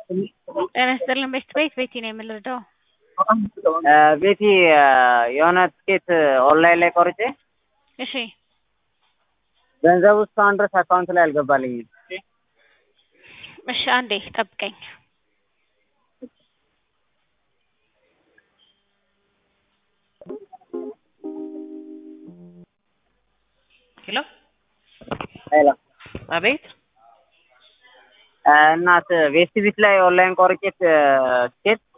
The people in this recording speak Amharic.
ጤና ይስጥልን ቤት ቤት ቤቲ ነው የምንረዳው። ቤቲ የሆነ ትኬት ኦንላይን ላይ ቆርጬ እሺ ገንዘቡ እስካሁን ድረስ አካውንት ላይ አልገባልኝም። እሺ አንዴ ጠብቀኝ። ሄሎ ሄሎ አቤት እናት ቤስት ቢት ላይ ኦንላይን ቆርጬ ትኬት